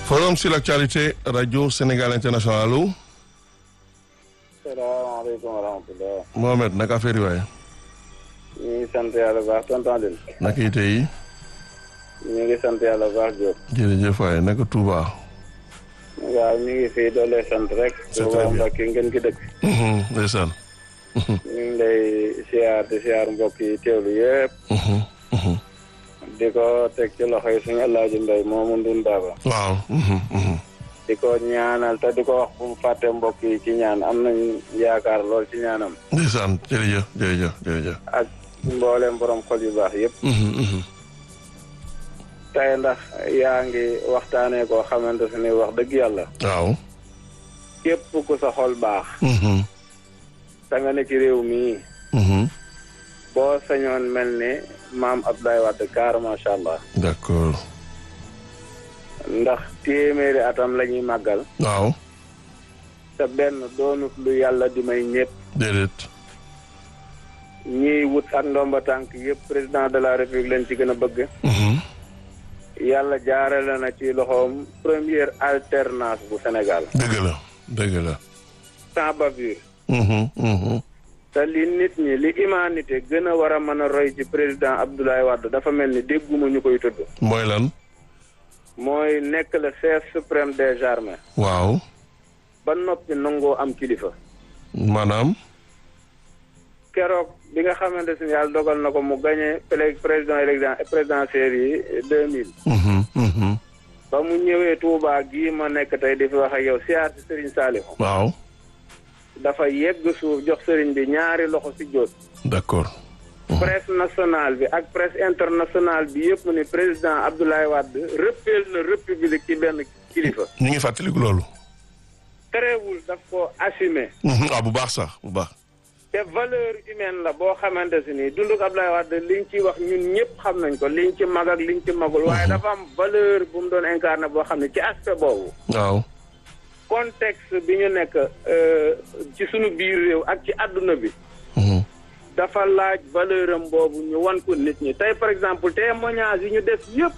Forum sur l'actualité Radio Sénégal International allo. salaamaaleykum wa rahmatulah. Mohamed naka affaire yi waaye. ñu ngi sant yàlla bu baax tonton Adil. naka yite yi. ñu ngi sant yàlla bu baax Diop. jërëjëf waaye naka Touba. waaw ñu ngi fii doole sant rek. C'est Touba très bien. Mbacke ngeen ki dëkk. ndeysaan. ñu ngi lay siyaar di siyaar mbokk yi teewlu yëpp. di ko teg ci loxo yi suñu El Hadj Mbaye moomu Ndun Baba. waaw. di ko ñaanal te di ko wax bu mu fàtte mbokk yi ci ñaan am nañ yaakaar lool ci ñaanam. ndeysaan jërëjëf jërëjëf jërëjëf. ak mboolem borom xol yu baax yëpp. tey ndax yaa ngi waxtaanee koo xamante ne wax dëgg yàlla. waaw. képp ku sa xol baax. te nga ne ci réew mii. boo sañoon mel ni maam Abdoulaye Wade kaar macha allah. d'accord. ndax téeméeri atam la ñuy màggal. waaw. te benn doonut lu yàlla di may ñëpp. déedéet. ñiy wut ak ndomba tànk yëpp président de la république leen ci gën a bëgg. yàlla jaarale na ci loxoom première alternance bu Sénégal. dëgg la dëgg la. sans bavure. te li nit ñi li humanité gën a war a mën a roy ci président Abdoulaye Wade dafa mel ni dégguma ñu koy tudd. mooy lan. mooy nekk le chef suprême des armées. waaw. ba noppi nangoo am kilifa. maanaam. keroog bi nga xamante ne yàlla dogal na ko mu gagné pré- président élection présidentielle yi deux mille. ba mu ñëwee Touba gii ma nekk tey di fi wax ak yow siyaar si Serigne Saliou. waaw. dafa yegg suuf jox Serigne bi ñaari loxo si jóot. d'accord. presse nationale bi ak presse internationale bi yëpp ni président Abdoulaye Wade rëppeel na république ci benn kilifa. ñu ngi fàttaliku loolu. terewul daf ko assumé. ah bu baax sax bu baax. te valeur humaine la boo xamante si nii dunduk Abdoulaye Wade liñ ci wax ñun ñëpp xam nañ ko liñ ci mag ak liñ ci magul. waaye dafa am valeur bu mu doon incarné boo xam ne ci aspect boobu. waaw. contexte bi ñu nekk euh, ci sunu biir réew ak ci àdduna bi. dafa laaj valeur am boobu ñu wan ko nit ñi tey par exemple témoignage yi ñu def yëpp.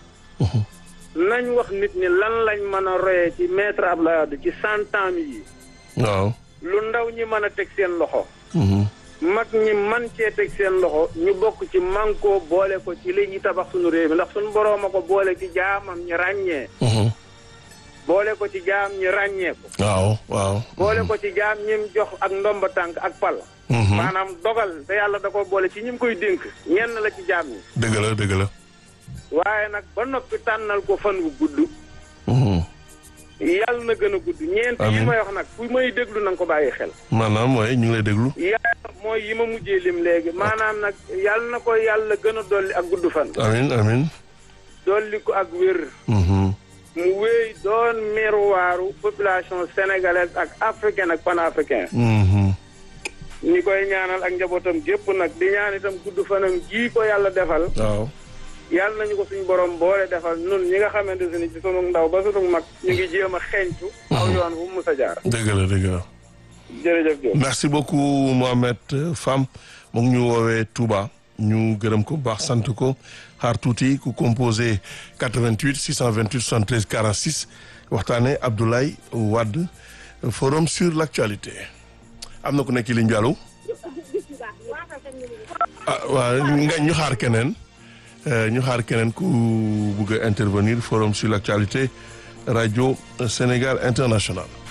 nañ wax nit ñi lan lañ mën a royee ci maître Abdoulaye Wade ci cent ans yi. waaw. lu ndaw ñi mën a teg seen loxo. mag ñi man cee teg seen loxo ñu bokk ci manko boole ko ci li ñuy tabax suñu réew mi ndax suñu boroom a ko boole ci jaamam ñi ràññee. boole ko ci jaam ñi ràññee ko. waaw waaw. boole ko ci jaam ñim jox ak ndomba tànk ak pal. maanaam dogal te yàlla da ko boole ci ñim koy dénk ñenn la ci jaam ñi. dëgg la dëgg la. waaye nag ba noppi tànnal ko fan wu gudd. yàlla na gën a gudd. ñeent yi Amiin. may wax nag fu may déglu na nga ko bàyyi xel. maanaam mooy ñu ngi lay déglu. yàlla mooy yi ma mujjee lim léegi maanaam nag yàlla na ko yàlla gën a dolli ak gudd fan. amin amin dolli ko ak wér. mu wéy doon miroiru population sénégalaise ak africaine ak panafricain. ñi koy ñaanal ak njabootam gépp nag di ñaan itam gudd fanam ji ko yàlla defal. waaw. yàlla nañu ko suñu borom boole defal nun ñi nga xamante ne ci sunu ndaw ba sunu mag ñu ngi jéem a xeeñtu. aw yoon fu mu mus a jaar. dëgg la dëgg la. jërëjëf Diop. merci beaucoup Mohamed Fam mu ngi ñu woowee Touba ñu gërëm ko bu baax sant ko xaar tuuti ku composé 88 628 73 46 waxtaane Abdoulaye Wade forum sur l'actualité am na ku nekk ci ligne bi allo ah waaw nga ñu xaar keneen euh, ñu xaar keneen ku bugg a intervenir forum sur l'actualité radio Sénégal international